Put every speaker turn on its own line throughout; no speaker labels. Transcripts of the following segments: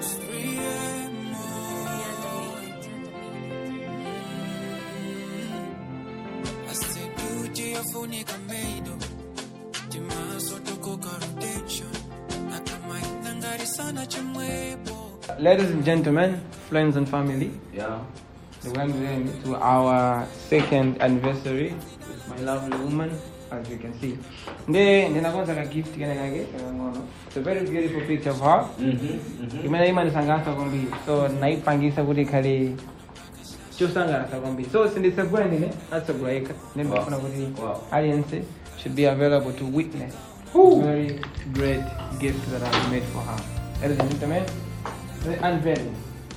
asedujiyafunika meido timaso tukuka rotation akamainangari sana chimwepo
Ladies and gentlemen, friends and family,
Yeah.
welcome to our second anniversary with my lovely woman, as you can see. Nde ndinakonza ka gift kene kake kangono. It's a very beautiful picture of her.
Mm-hmm.
Imene imanisangasa kwambiri. So naipangisa kuti ikhale chosangalatsa kwambiri. So sindisegula ndine atsogolaika. Then
Wow.
ndifuna kuti
Wow.
audience should be available to witness very great gift that I've made for her. Ladies and gentlemen, the unveiling.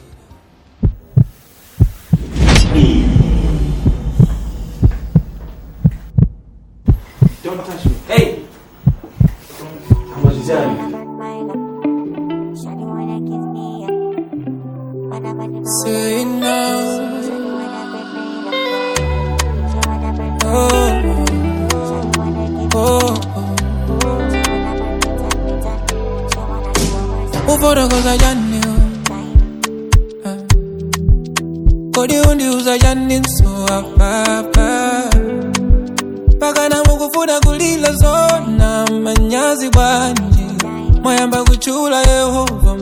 Don't touch me. Hey! Amalizani.
Say now, oh, oh, ufotokoza chani kodi undiuza chani nso apapa pakana mukufuna kulila zona manyazi bwanji mwayamba kuchula yehova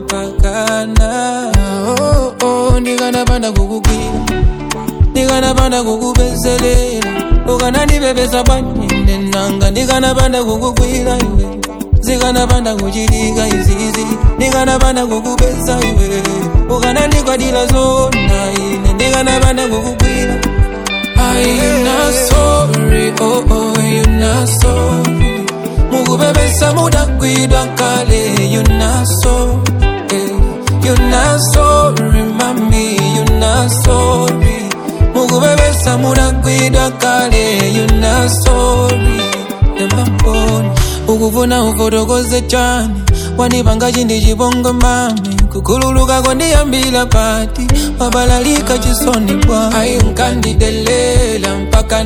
mpakana oh, oh, ndikanapanda kukugwira ndikanapanda kukubezelera ukanandibebesa bwanji nanga ndikanapanda kukugwira iwe zikanapanda kuchitika izizi ndikanapanda kukubesa iwe ukanandikwadila zona ine ndikanapanda kukugwira Are you not sorry? Oh, oh, you not sorry. Mukubebesa mudakwidwa kale, you not sorry. You not sorry, mami, you not sorry. Mukubebesa mudakwidwa kale, you not sorry. Nemaponi, ukufuna ufotokoze chani wanipanga chindi chibongo mami kukhululuka kwandiyambila pati wabalalika chisoni bwa ayi nkandidelela mpaka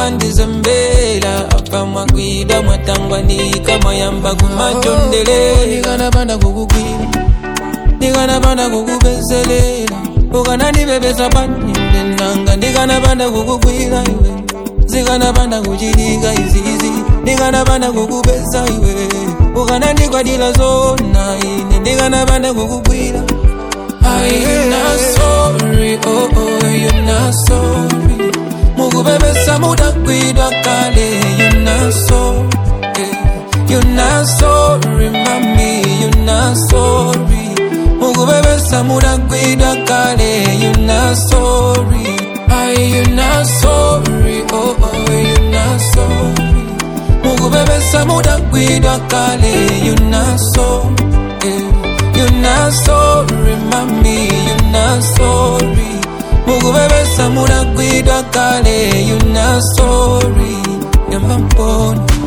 nakumandizembela apa mwakwida mwatangwanika mwayamba kumachondelela ndikanapanda kukugwira ndikanapanda kukubezelela ukanandibebesa paninde nanga ndikanapanda kukugwira iwe zikanapanda kuchitika izizi ndikanapanda kukubesa iwe ukanandikwadila zona ine ndikanapanda kukugwira Are you not sorry? Oh, oh, you not sorry. Mukubebesa mudakwidwa kale, you not sorry. You not sorry, mami, you not sorry. Mukubebesa mudakwidwa kale, you not sorry. Are you not sorry? Oh, oh, you not sorry. Mukubebesa mudakwidwa kale, you not sorry. You not sorry, mami, you not sorry. Mukubebesa mudakwidwa kale, you not sorry. Yambamboni.